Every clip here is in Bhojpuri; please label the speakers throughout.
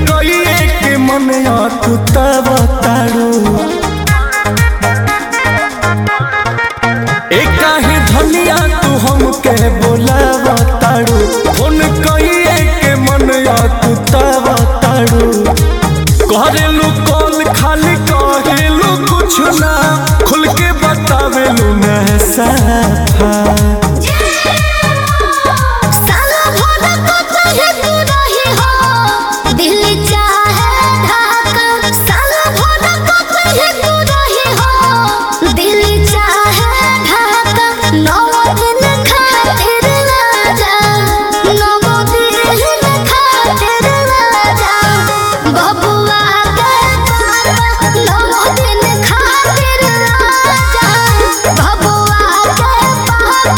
Speaker 1: कइए के मन अकुतब तारू ए काहे धनिया तू हमके बोलाव तारू फोन कइए के मन अकुतब तारू करेलू कॉल खाली कहेलू कुछ ना खुल के बतावेलू ना साफा
Speaker 2: साला भोला को चाहे तू रही हो दिल चाहे ढाका साला भोला को चाहे तू रही हो दिल चाहे ढाका नौ दिन खातिर राजा नौ दिन खातिर राजा बबुआ के पापा नौ दिन खातिर राजा बबुआ के पापा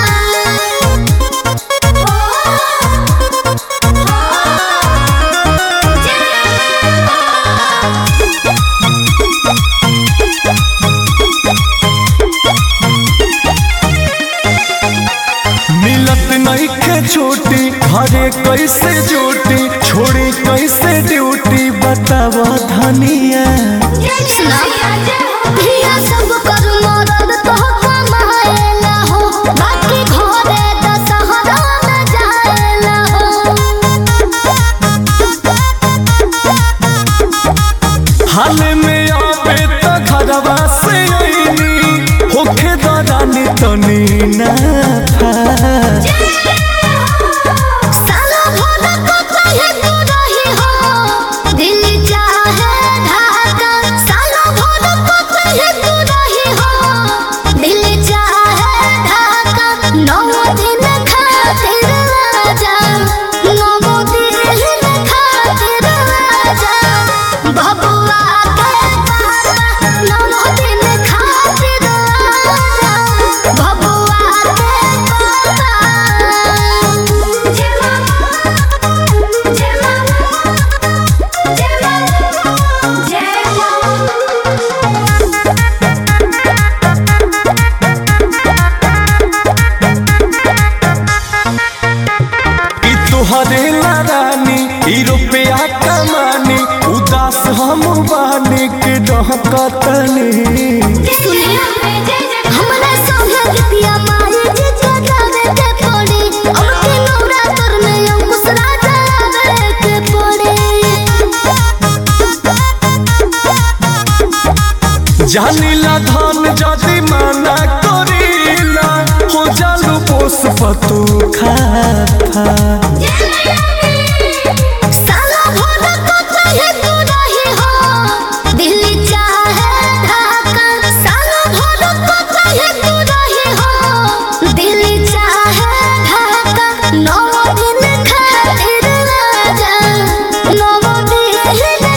Speaker 1: मिलत नहीं के छोटी घरे कैसे जोटी छोड़ी कैसे ड्यूटी बताव धनिया
Speaker 2: सुना धिया सब कर मरद तो कमाएला हो बाकी घरे दशहरा में जाएला हो
Speaker 1: हाल में आवे त घरवा से अइनी होखे दरानी तनी ना था
Speaker 2: साला भोला को चाहे तू रही हो दिल चाहे ढाका साला भोला को चाहे तू रही हो दिल चाहे ढाका नौ दिन खातिर राजा नौ दिन खातिर राजा बबुआ के पापा नौ दिन खातिर राजा बबुआ के पापा जय मां जय मां जय मां जय मां
Speaker 1: ई तोहरे ला रानी ई रुपया कमानी उदास हम बानी के डहकतनी
Speaker 2: सुनिया हमरा संगे गीतिया माई जे जगावे के पड़ी अब के नवरात्र में अंकुश राजा आवे के पड़ी
Speaker 1: जानिला धन जदि माना करीला हो जालू पोस पतू खा
Speaker 2: साला भोला को चाहे तू रही हो दिल चाहे ढाका साला भोला को चाहे तू रही हो दिल चाहे ढाका नौ दिन खातिर राजा नौ दिन